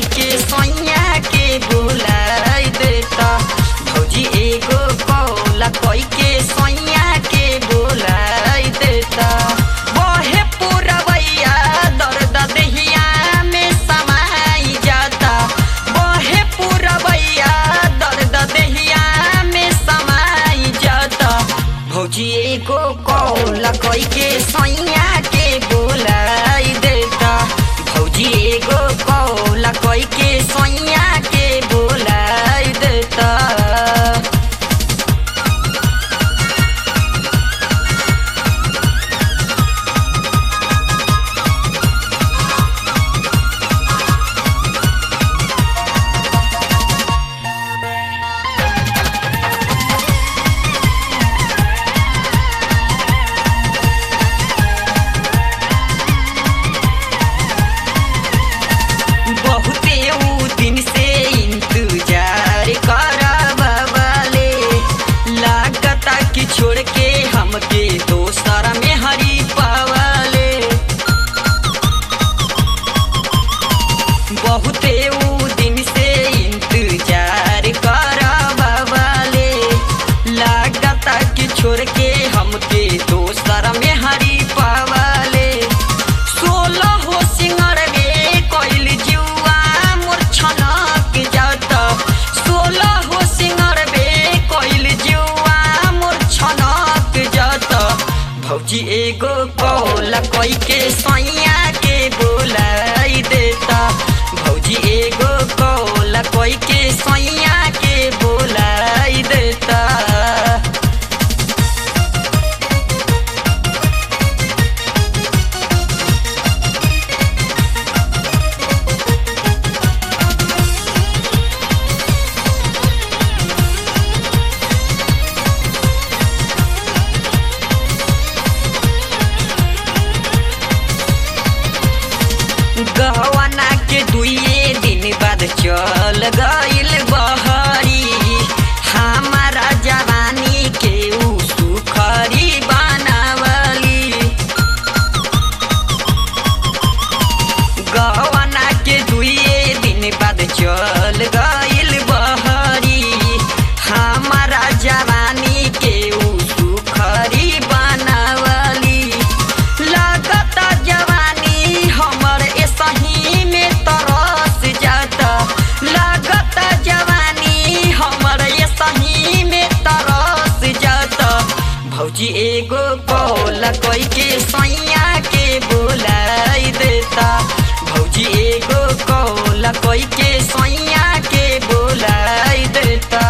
के सैया के बुलाई देता भौजी एगो कौला कोई के सैया के बुलाई देता बहे पुरवैया दर्द देहिया में समाई जाता बहे पुरवैया दर्द देहिया में समाई जाता भौजी एगो कौला कोई के सैया के बुलाई देता भौजी एगो कौला कोई के सैया के बुलाई देता बहुते ऊ दिन से इंतजार करबले लागता कि छोड़ के हमके दोसर में हरी पावले बहुते ऊ दिन से इंतजार करबले लागता कि छोड़ के हमके दोसर में हरी पावले सोलह हो सिंगर में कोइल जुआ मोर छनक जाता सोलह हो सिंगर में कोइल जुआ मोर छनक जाता भौजी एगो कौला कोई के सैया के बोलाई देता भौजी एगो कौला कोई के सैया के बोलाई देता गहवाना के दुइये दिन बाद चल गइल बहरी हमारा जवानी के ऊ सुखरी बनावली गहवाना के दुइये दिन बाद चल गइल बहरी हमारा जवानी के ऊ सुखरी बनावली लागता जवानी हमर एसही में तरस जाता लागता जवानी हमर एसही में तरस जाता भौजी एगो कौला कोई के सैया के बोलाई देता भौजी एगो कौला कोई के सैया के बोलाई देता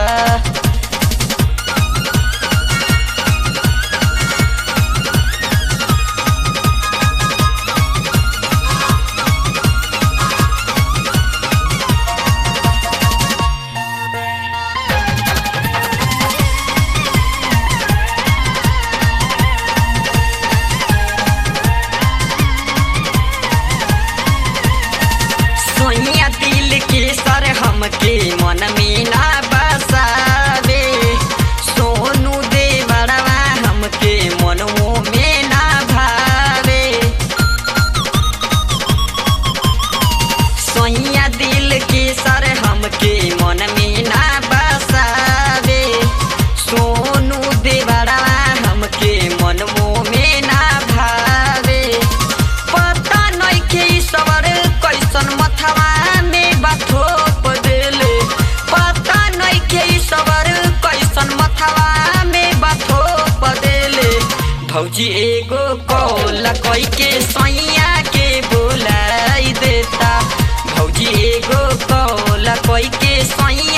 सोनिया दिल के सर हमके मन में ना बसावे सोनू दे बड़वा हमके मनों में ना भावे सोनिया दिल के सर हमके मन में ना बसावे सोनू दे बड़वा हमके मनों में ना भावे पता नइखे ई सबर कैसन मथवा में बाथोप देले पता नइखे ई सबर कैसन मथवा में बाथोप देले भौजी एगो कौला कोई के सैया के बोलाई देता भौजी एगो कौला कोई के सैया